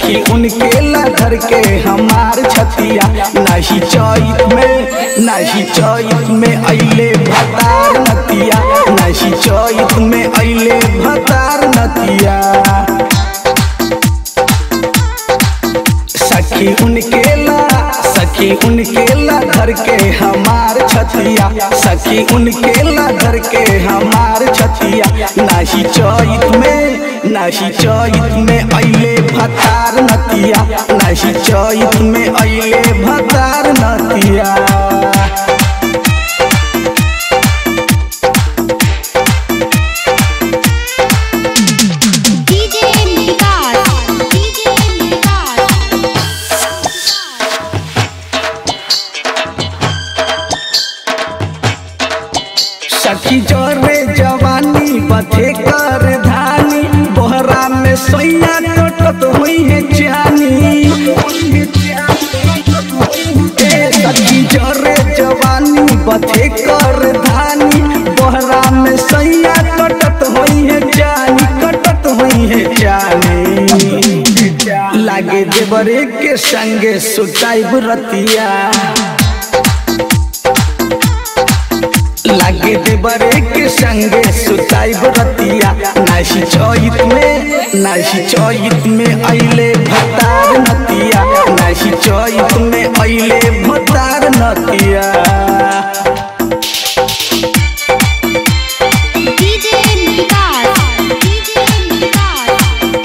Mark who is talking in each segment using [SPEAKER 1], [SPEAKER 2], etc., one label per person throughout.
[SPEAKER 1] सखी उनके लधर के हमार छतिया नहीं चैत में नहीं चैत में अइले भतार नतिया नहीं चैत में अइले भतार नतिया सखी उनके ला सखी उनके ला घर के हमार छतिया सखी उनके ला घर के हमार छतिया नाही चैत में नाही चैत में अइले भतार नतिया नाही चैत में अइले भतार नतिया
[SPEAKER 2] डीजे विकास डीजे विकास
[SPEAKER 1] सखी जोरे जवानी बथे कर धानी बोहरा में सोया टोटत हुई है जानी ए सखी जोरे जवानी बथे कर धानी बोहरा में सोया कटत हुई है जानी कटत हुई है जानी लागे देवरे के संगे सुताई रतिया लागे देवरे के संगे सुताई रतिया नाशी चैत में नाशी चैत में अइले भतार नतिया नाशी चैत में अइले भतार नतिया
[SPEAKER 2] डीजे विकास डीजे विकास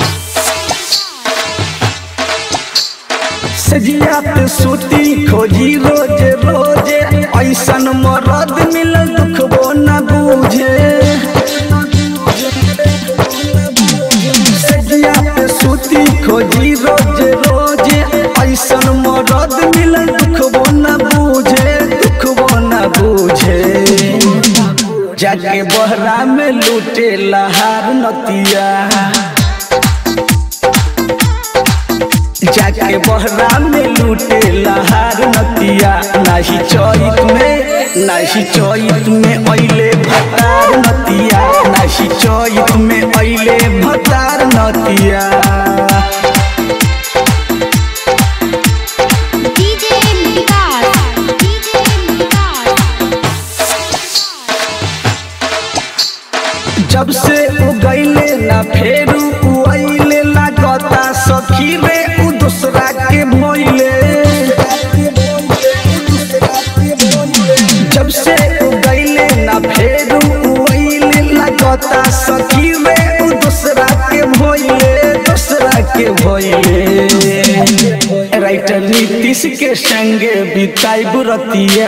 [SPEAKER 1] सजिया पे सूती खोजी रोज रोज ऐसन मरद मिलल दुखबो न बूझे सजिया पे सूती खोजी रोज रोज ऐसन मरद मिलल दुखबो न बूझे दुखबो न बूझे जाके बहरा में लूटे लहार नतिया जाके बहरा में लूटे लहार नतिया नाही चैत में नाही चैत में अइले भतार नतिया नाही चैत में अइले भतार नतिया
[SPEAKER 2] डीजे विकास डीजे विकास
[SPEAKER 1] जब से उ गईले ना फेरू उ अइले लागता सखी रे उ दूसरा के भइले जब से उ गईले ना फेरू उ अइले लागता सखी रे उ दूसरा के भइले दूसरा के भइले राइटर नीतीश के संगे बिताई बुरतिया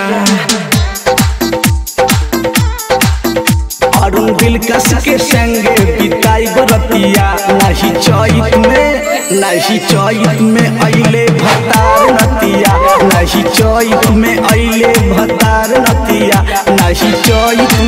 [SPEAKER 1] अरुण दिलकश के संगे बिताई बरतिया नहीं चैत में नहीं चैत में अइले भतार नतिया नहीं चैत में अइले भतार नतिया नहीं चैत